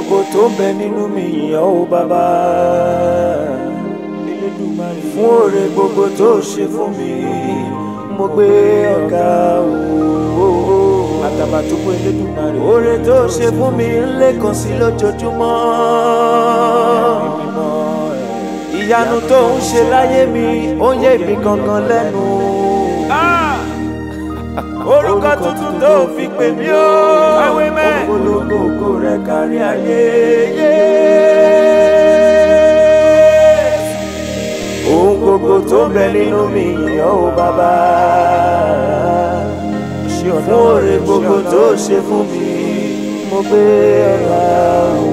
gbogbo tó ń bẹ nínú mi yàn ó bàbá fún oore gbogbo tó ṣe fún mi mo gbé ọ̀gá o àtàbàtúbú Elédùmarè oore tó ṣe fún mi ń lékàn sí lójoojúmọ́ ìyanu tó ń ṣe láyé mi ó yé mi gangan lẹ́nu orúkọ tuntun tó fi pè mí ó káwé mẹ́ ògbólógbò ògo rẹ̀ kárí ayé yé. ohun gbogbo tó ń bẹ nínú mi yìnyín ó bàbá fún oore gbogbo tó ṣe fún mi mo gbé ọ̀la o.